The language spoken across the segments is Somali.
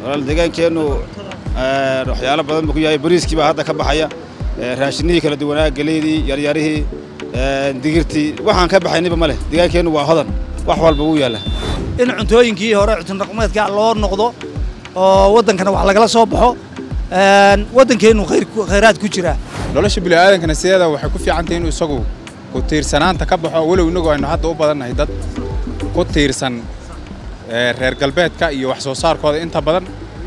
walaal deegaankeennu waxyaalo badan buu ku yahay bariiskii baa hadda ka baxaya raashinihii kala duwanaa geleydii yaryarihii digirtii waxaan ka baxayniba ma leh deegaankeennu waa hodan wax walba wuu yaalla in cuntooyinkii hore cuntonaqameedka loo noqdo oo waddankana wax lagala soo baxo waddankeennu khayraad ku jira nolosha bini'aadankana sideeda waxay ku fiicantahay inuu isagu ku tiirsanaanta ka baxo walow innagu aynu hadda u badannahay dad ku tiirsan reer galbeedka iyo wax soo saarkooda inta badan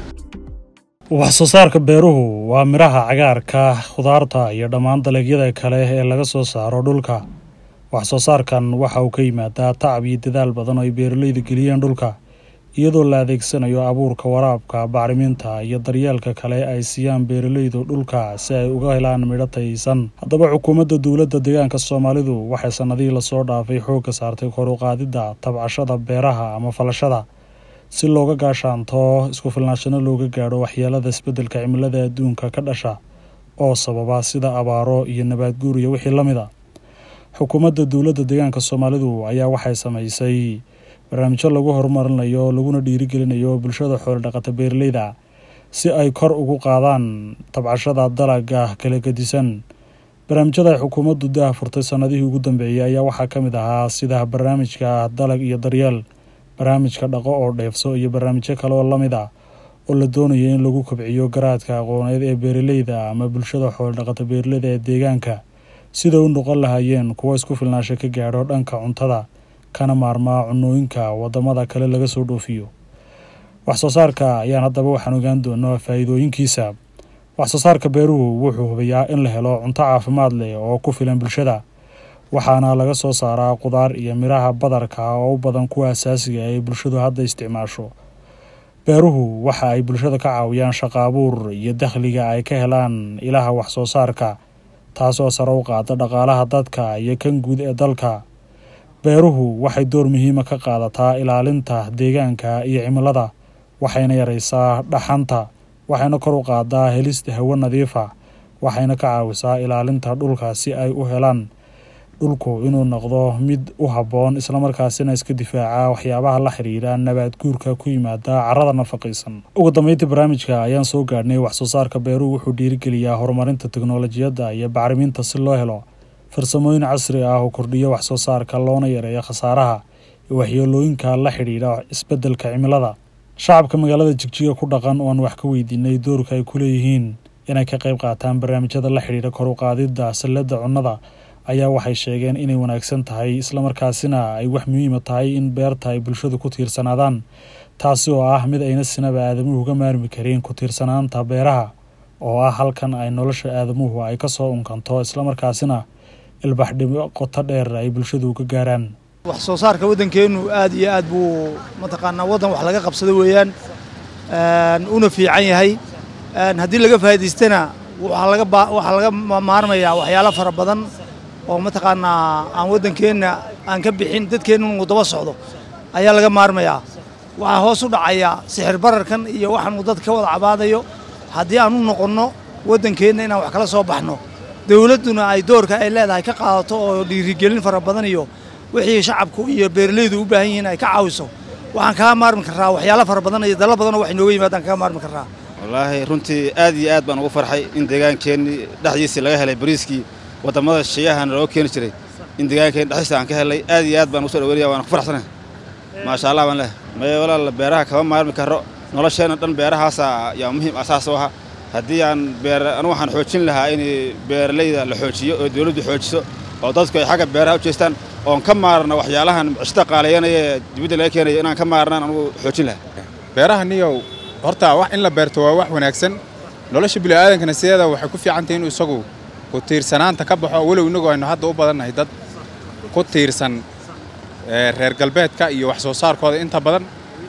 wax soo saarka beeruhu waa midhaha cagaarka khudaarta iyo dhammaan dalagyada kale ee laga soo saaro dhulka wax soo saarkan waxa uu ka yimaadaa tacab iyo dadaal badan oo ay beeralaydu geliyeen dhulka iyadoo la adeegsanayo abuurka waraabka bacriminta iyo daryeelka kale ay siiyaan beeralaydu dhulka si ay uga helaan midho taysan haddaba xukuumadda dowladda deegaanka soomaalidu waxay sannadihii lasoo dhaafay xoogga saartay koruqaadidda tabcashada beeraha ama falashada si looga gaashaanto isku filnaashano looga gaadho waxyeelada isbeddelka cimilada adduunka ka dhasha oo sababa sida abaaro iyo nabaadguur iyo wixii la mid a xukuumadda dowladda deegaanka soomaalidu ayaa waxay samaysay barnaamijyo lagu horumarinayo laguna dhiirigelinayo bulshada xoolodhaqata beeralayda si ay kor ugu qaadaan tabcashada dalaga kala gedisan barnaamijyada ay xukuumaddu daha furtay sannadihii ugu dambeeyey ayaa waxaa ka mid ahaa sida barnaamijka dalag iyo daryeel barnaamijka dhaqo oo dheefso iyo barnaamijyo kale oo la mid ah oo la doonayo in lagu kobciyo garaadka aqooneed ee beeralayda ama bulshada xoolodhaqata beeralayda ee deegaanka sida u noqon lahaayeen kuwo isku filnaasho ka gaadho dhanka cuntada kana maarmaa cunooyinka waddamada kale laga soo dhoofiyo wax soo saarka ayaan haddaba waxaan ogaan doonaa faa'iidooyinkiisa wax soo saarka beeruhu wuxuu hubiyaa in la helo cunto caafimaad leh oo ku filan bulshada waxaana laga soo saaraa qudaar iyo midhaha badarka oo u badan kuwa asaasiga ay bulshadu hadda isticmaasho beeruhu waxa ay bulshada ka caawiyaan shaqa abuur iyo dakhliga ay ka helaan ilaha wax soo saarka taasoo sare u qaada dhaqaalaha dadka iyo kan guud ee dalka beeruhu waxay door muhiima ka qaadataa ilaalinta deegaanka iyo cimilada waxayna yaraysaa dhaxanta waxayna kor u qaadaa helista hawo nadiifa waxayna ka caawisaa ilaalinta dhulka si ay u helaan dhulku inuu noqdo mid u habboon islamarkaasina iska difaaca waxyaabaha la xiriira nabaad guurka ku yimaada carrada nafaqaysan ugu dambeyntii barnaamijka ayaan soo gaadhnay wax soo saarka beeruhu wuxuu dhiirigeliyaa horumarinta teknolojiyadda iyo bacriminta si loo helo farsamooyin casri ah oo kordhiya wax soo saarka loona yareeyo khasaaraha iyo waxyeelooyinka la xidhiidha isbeddelka cimilada shacabka magaalada jigjiga ku dhaqan ooan wax ka weydiinay doorka ay ku leeyihiin inay ka qayb qaataan barnaamijyada la xidhiidha koruqaadidda salladda cunnada ayaa waxay sheegeen inay wanaagsan tahay islamarkaasina ay wax muhiima tahay in beerta ay bulshadu ku tiirsanaadaan taasi oo ah mid ayna sinaba aadamuhu uga maarmi karin ku tiirsanaanta beeraha oo ah halkan ay nolosha aadamuhu ay ka soo unkanto islamarkaasina ilbaxdhimo qoto dheer ay bulshadu uga gaaraan wax soo saarka waddankeennu aad iyo aad buu mataqaanaa waddan wax laga qabsado weeyaan una fiican yahay haddii laga faa'idaystana waxaa laga maarmayaa waxyaalo fara badan oo mataqaanaa aan waddankeenna aan ka bixin dadkeenna uu daba socdo ayaa laga maarmayaa waxaa hoos u dhacaya sixir bararkan iyo waxaanuu dadka ka wada cabaadayo haddii aan u noqonno waddankeenna inaan wax kala soo baxno dawladduna ay doorka ay leedahay ka qaadato oo dhiirigelin fara badan iyo wixii shacabku iyo beeralaydu u baahan yihiin ay ka caawiso waxaan kaga maarmi karraa waxyaalo fara badan iyo dalal badanoo wax inooga yimaadaan kaga maarmi karraa wallaahi runtii aad iyo aad baan ugu farxay in deegaankeenni dhexdiisii laga helay bariiskii waddamada shiyahana loo keeni jiray in deegaankeen dhexdiisa aan ka helay aad iyo aad baan ugu soo dhaweynaya waan ku faraxsanahay maasha allah baan leh maye walaal beeraha kama maarmi karo nolosheenna dhan beerahaasa yaa muhiim asaas u aha haddii aan beer anu waxaan xoojin lahaa in beeralayda la xoojiyo oo dawladdu xoojiso oo dadku ay xagga beeraha u jeestaan oon ka maarno waxyaalahan cishta qaalayanaya ee dibadda laga keenayo inaan ka maarnaan anugu xoojin lahaa beeraha niyow horta wax in la beerto waa wax wanaagsan nolosha bini'aadankana sideeda waxay ku fiicantahay inuu isagu ku tiirsanaanta ka baxo walow innagu aynu hadda u badannahay dad ku tiirsan reer galbeedka iyo wax soo saarkooda inta badan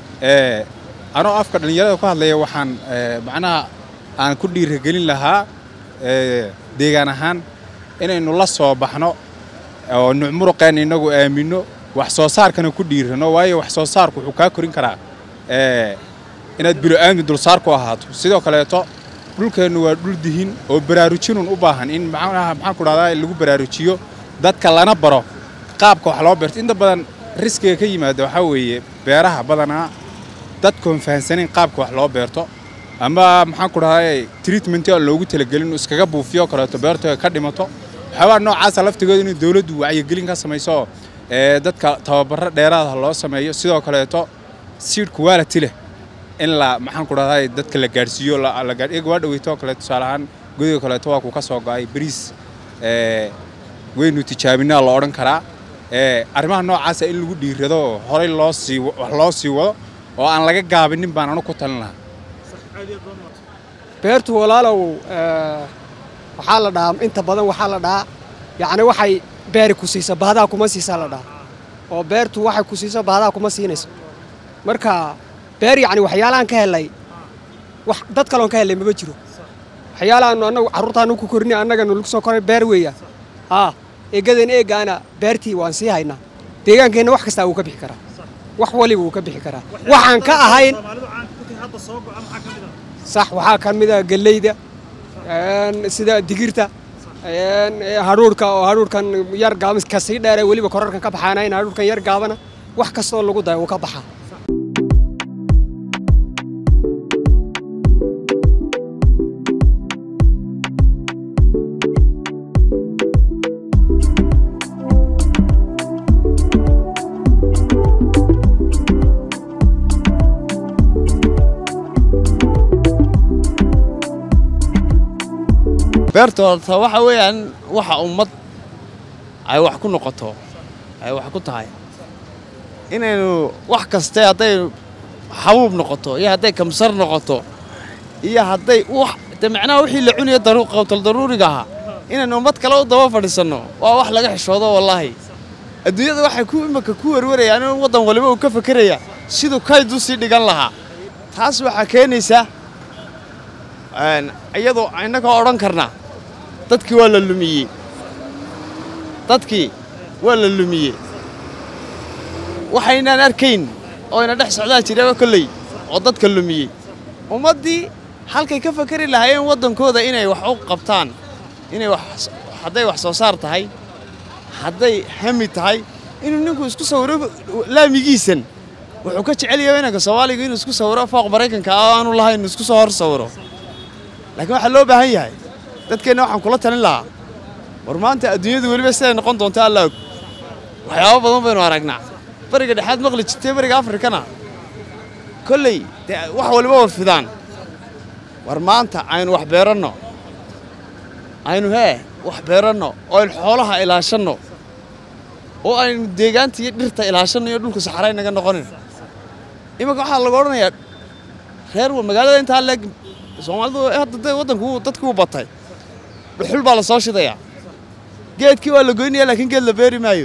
anoo afka dhallinyarada ku hadlaya waxaan macnaha aan ku dhiirigelin lahaa deegaan ahaan inaynu la soo baxno oo nucmuruqeenna innagu aaminno wax soo saarkana ku dhiirano waayo wax soo saarku wuxuu kaa korin karaa inaad bilo-aami dulsaar ku ahaato sidoo kaleeto dhulkeennu waa dhul dihin oo baraarujinun u baahan in macnaha maxaan ku dhahdaa lagu baraarujiyo dadka lana baro qaabka wax loo beerto inta badan riskiga ka yimaada waxaa weeye beeraha badanaa dadkoon fahansanin qaabka wax loo beerto ama maxaan ku dhahay treatment aan loogu talagelin inuu iskaga buufiyo kaleeto beerto ay ka dhimato waxyaabaha noocaasa laftigooda inay dowladdu wacyigelin ka samayso ee dadka tababaro dheeraada loo sameeyo sidoo kaleeto seed quality leh in la maxaan ku dhahday dadka la gaadhsiiyo la gaadh iyaga waa dhaweyto kale tusaale ahaan godiga kaleeto waa ku ka soo go'ay bariis ee waynu tijaabinaa la odhan karaa ee arrimaha noocaasa in lagu dhiirado oo horey loo sii wax loo sii wado oo aan laga gaabinin baan anu ku talin lahaa beertu walaalow waxaa la dhahaa inta badan waxaa la dhahaa yacni waxay beeri ku siisa bahdaa kuma siisaa la dhahaa oo beertu waxay ku siiso bahdaa kuma siinayso marka beer yacni waxyaalahaan ka helay wax dad kaloon ka helay maba jiro waxyaalahaanu annagu carruurtaanu ku korinay annaganu lagu soo koray beer weeya haa eegadan eegaana beertii waan sii haynaa deegaankeenna wax kastaa wuu ka bixi karaa wax waliba wuu ka bixi karaa waxaan ka ahayn sax waxaa ka mid a gelleyda sida digirta hadhuurhka oo hadhuurhkan yar gaaban ka sii dheere weliba korarkan ka baxaanayn hadhuurhkan yar gaabana wax kastoo lagu dayo wuu ka baxaa beerta horta waxa weeyaan waxa ummad ay wax ku noqoto ay wax ku tahay inaynu wax kaste hadday xabuub noqoto iyo hadday kamsar noqoto iyo hadday wax de macnaha wixii la cunaya qawtal daruuriga ahaa inaynu ummad kale u daba fadhiisanno waa wax laga xishoodo wallaahi adduunyada waxay ku imika ku werwarayaan in waddan waliba uu ka fekeraya siduu kayd u sii dhigan lahaa taas waxaa keenaysa iyadoo innagoo odhan karna dadkii waa la lumiyey dadkii waa la lumiyey waxaynaan arkayn oo ina dhex socdaa jiraba kolley oo dadka lumiyey ummaddii halkay ka fakari lahaayeen waddankooda inay wax u qabtaan inay wax hadday wax soo saar tahay hadday hami tahay inuu ninku isku sawiro laamigiisan wuxuu ka jecel yahay inanka soomaaliga inuu isku sawiro fooq maraykanka ah aanu lahayn inuu isku soo hor sawiro laakiin waxaa loo baahan yahay dadkeenna waxaan kula talin lahaa war maanta adduunyadu weliba siday noqon doonta alla og waxyaabo badan baynu aragnaa bariga dhexaad maqli jirtay bariga afrikana kolley dee wax waliba warfidaan war maanta aynu wax beeranno aynu hee wax beeranno oo aynu xoolaha ilaashanno oo aynu deegaanta iyo dhirta ilaashanno iyo dhulka saxaray naga noqonin imanka waxaa lagu odhanayaa reer magaalada intaa leeg soomaalidu hadda de waddanku dadkii u batay dhuxul baa la soo shidayaa geedkii waa la goynaya laakiin geed la beeri maayo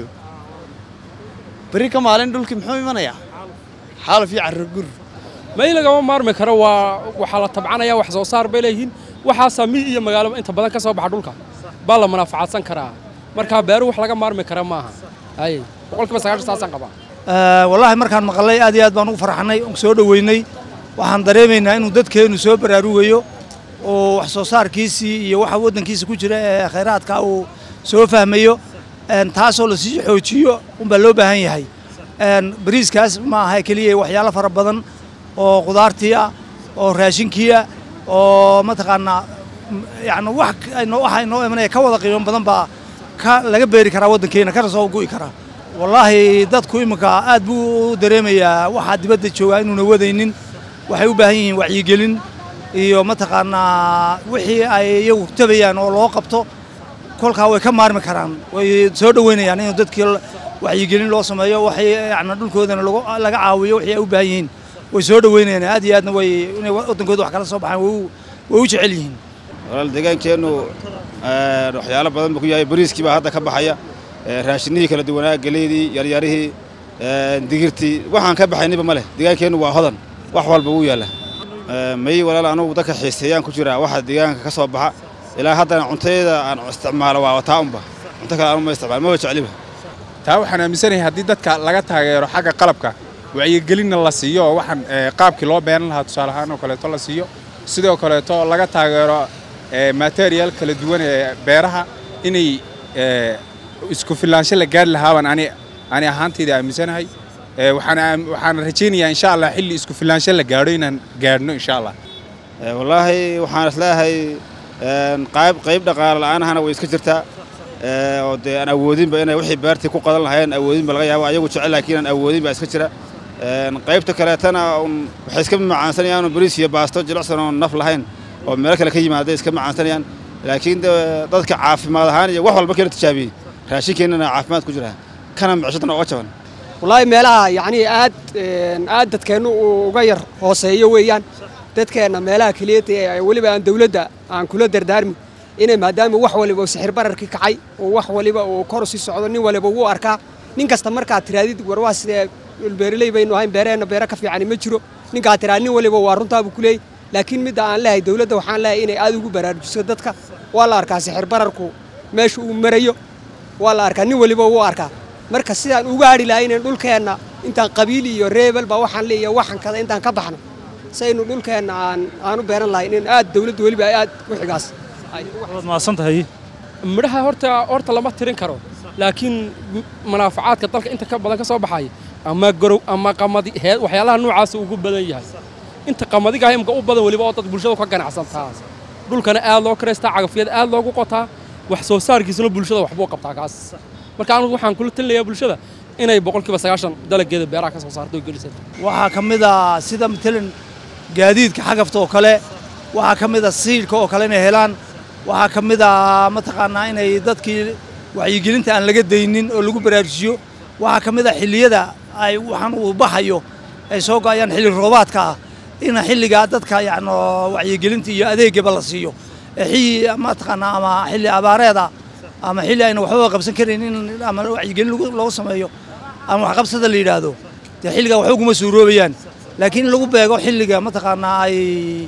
berri ka maalin dhulkii muxuu imanayaa xaalaf iyo carragur may lagama maarmi karo waa waxaa la tabcanaya wax soo saar bay leeyihiin waxaasaa mi iyo magaalo inta badan ka soo baxa dhulka baa la munaafacadsan karaa markaa beeru wax laga maarmi kara maaha hay boqolkiiba sagaashan saasaan qabaa wallaahi markaan maqalnay aad iyo aad baan ugu farxannay oon soo dhoweynay waxaan dareemaynaa inuu dadkeennu soo baraarugayo oo wax soo saarkiisii iyo waxa waddankiisa ku jira ee khayraadka uu soo fahmayo taasoo lasii xoojiyo unbaa loo baahan yahay bariiskaas ma aha keliya waxyaalo fara badan oo qudaartii ah oo raashinkii ah oo mataqaanaa yani wax waxa inoo imanaya ka wada qiimo badan baa ka laga beeri karaa waddankeena kana soo gu'i karaa wallaahi dadku iminka aad buu u dareemayaa waxaa dibadda joogaa inuuna wadaynin waxay u baahan yihiin wacyigelin iyo mataqaanaa wixii ay iyagu tabayaan oo loo qabto kolkaa way ka maarmi karaan way soo dhoweynayaan in dadkii wacyigelin loo sameeyo waxay yani dhulkoodana laga caawiyo wixii ay u baahan yihiin way soo dhoweynayaan aad iyo aadna way inay waddankooda wax kala soo baxaan way u jecel yihiin walaal deegaankeennu waxyaalo badan buu ku yahay bariiskii baa hadda ka baxaya raashinihii kala duwanaa geleydii yaryarihii digirtii waxaan ka baxayniba ma leh deegaankeennu waa hodan wax walba wuu yaalla may walaal anugu dadka xiiseeyaan ku jiraa waxa deegaanka ka soo baxa ilaa haddana cuntayada aan isticmaalo waa taa unba cunto kale anuma isticmaalo maba jecliba taa waxaan aaminsanahay haddii dadka laga taageero xagga qalabka wacyigelinna la siiyo oo waxaan qaabkii loo beeran lahaa tusaale ahaan oo kaleeto la siiyo sidoo kaleeto laga taageero material kala duwan ee beeraha inay isku filaansho la gaari lahaabaan ani ani ahaantayda aaminsanahay ee waxaan aam- waxaan rajaynayaa insha allah xilli isku filaansho la gaadho inaan gaadhno insha allah Ee, wallaahi waxaan isleeyahay een, qayb qayb dhaqaale la'aanahana way iska jirtaa ee, oo dee aan awoodinba inay wixii beertii ku qadan lahayn awoodinba laga yaabo ayagu jecel laakiin aan awoodin baa iska jira Een, qaybta kaleetana un waxay iska macaansanayaan bariis iyo baasto jilicsan oo naf lahayn oo meelo kale ka yimaaday iska macaansanayaan laakiin de dadka caafimaad ahaan iyo wax walba kala tijaabiyey raashinkeennana caafimaad ku jira kana micishadana uga jaban wallaahi meelaha yacnii aad een, aad dadkeennu uu uga yar hooseeyo weeyaan dadkeenna meelaha keliyata ee weliba aan dawladda aan kula dardaarmi inay maadaama wax waliba uu sixir bararkii kacay oo wax waliba uu kor u sii socdo nin waliba wuu arkaa nin kasta markaad tiraadid war waa sidee beeraley baynu ahayn beeraheenna beero ka fiicani ma jiro ninkaad tiraa nin waliba waa runtaabuu ku leeyay laakiin midda aan leehay dawladda waxaan leehay inay aad ugu baraarujiso dadka waa la arkaa sixir bararku meesha uu marayo waa la arkaa nin waliba wuu arkaa marka sidaan uga hadhi lahaynen dhulkeenna intaan qabiil iyo reebel baa waxaan leeyahay waxan kada intaan ka baxno saynu dhulkeenna aan aan u beeran lahayn in aad dawladda weliba ay aad u xigaas waad mahadsan tahay midhaha horta horta lama tirin karo laakiin m- manaafacaadka dalka inta ka badan ka soo baxaya ama gorow ama qamadi hee waxyaalaha noocaasa ugu badan yahay inta qamadiga imka u badan weliba oo dad bulshada ka ganacsantaa dhulkana aad loo karaystaa cagafyada aad loogu qotaa wax soo saarkiisuna bulshada waxbuu qabtaa kaas marka anigu waxaan kula talinayaa bulshada inay boqolkiiba sagaashan dalageeda beeraha ka soo saarto oo gelisato waxaa ka mid a sida matalan gaadiidka xagafta oo kale waxaa ka mid a siidhka oo kale inay helaan waxaa ka mid a mataqaanaa inay dadkii wacyigelinta aan laga daynin oo lagu baraarujiyo waxaa ka mid a xilliyada ay waxaan uu baxayo ay soo go'ayaan xilli roobaadka ah in xilligaa dadka yacni wacyigelinta iyo adeegaba la siiyo ee xilli mataqaanaa ama xilli abaareeda ama xilli ayna waxbaba qabsan karin in ama wacyigelin lagu- loogu sameeyo ama waxqabsada la yidhaahdo dee xilligaa waxba kuma suuroobayaan laakiin in lagu beego xilliga mataqaanaa ay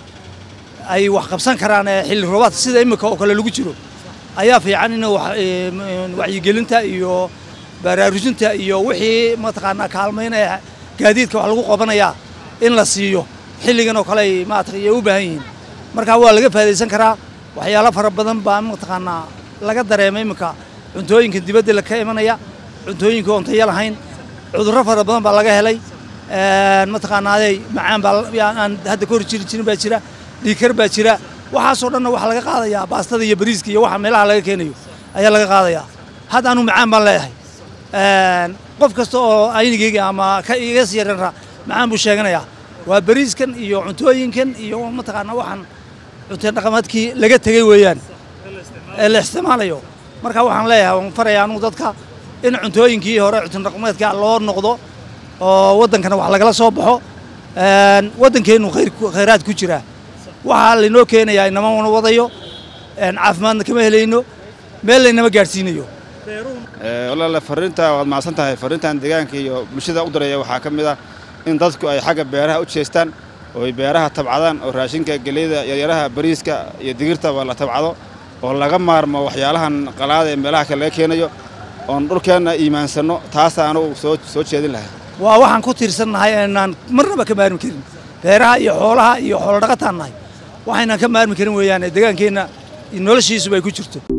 ay wax qabsan karaan ee xilli roobaadka sida imika oo kale lagu jiro ayaa fiican in wax- ee, m- wacyigelinta iyo baraarujinta iyo wixii mataqaanaa kaalmaynaya gaadiidka wax lagu qabanayaa in la siiyo xilligan oo kale ay maarata ay u baahan yihiin marka waa laga faa'idaysan karaa waxyaalo fara badan baa mataqaanaa laga dareemay iminka cuntooyinka dibadda la ka imanaya cuntooyinka oon tayo lahayn cudurro fara badan baa laga helay een, mataqaanaa aday macaan baa la- yaa- aan hadda ka hor jiri jirin baa jira dhiikar baa jira waxaasoo dhanna waxaa laga qaadayaa baastada iyo bariiska iyo waxa meelaha laga keenayo ayaa laga qaadayaa hadda anu macaan baan leeyahay Een, qof kasta oo aynigeyga ama ka iga sii yaranra macaan buu sheeganayaa waa bariiskan iyo cuntooyinkan iyo mataqaanaa waxaan cunto dhaqameedkii laga tegey weeyaan ee la isticmaalayo marka waxaan leeyahay waan farayaa anugu dadka in cuntooyinkii hore cunto dhaqameedka loo noqdo oo waddankana wax lagala soo baxo Een, waddankeennu khayr ku- khayraad ku jira waxaa laynoo keenayaa inama wana wadayo een, caafimaadna kama helayno meel laynama gaadhsiinayo Ee, walaale fariinta waad mahadsan tahay fariintan deegaanka iyo bulshada u diraya waxaa ka mid ah in dadku ay xagga beeraha u jeestaan oo ay beeraha tabcadaan oo raashinka geleyda yaryaraha bariiska iyo digirtaba la tabcado oo laga maarmo waxyaalahan qalaada ee meelaha kale laga keenayo oon dhulkeenna iimaansanno taasa anugu soo soo jeedin lahaa waa waxaan ku tiirsannahay inaan marnaba ka maarmi karin beeraha iyo xoolaha iyo xoolo dhaqataan nahay waxaynan ka maarmi karin weeyaan ee deegaankeenna noloshiisuba ay ku jirto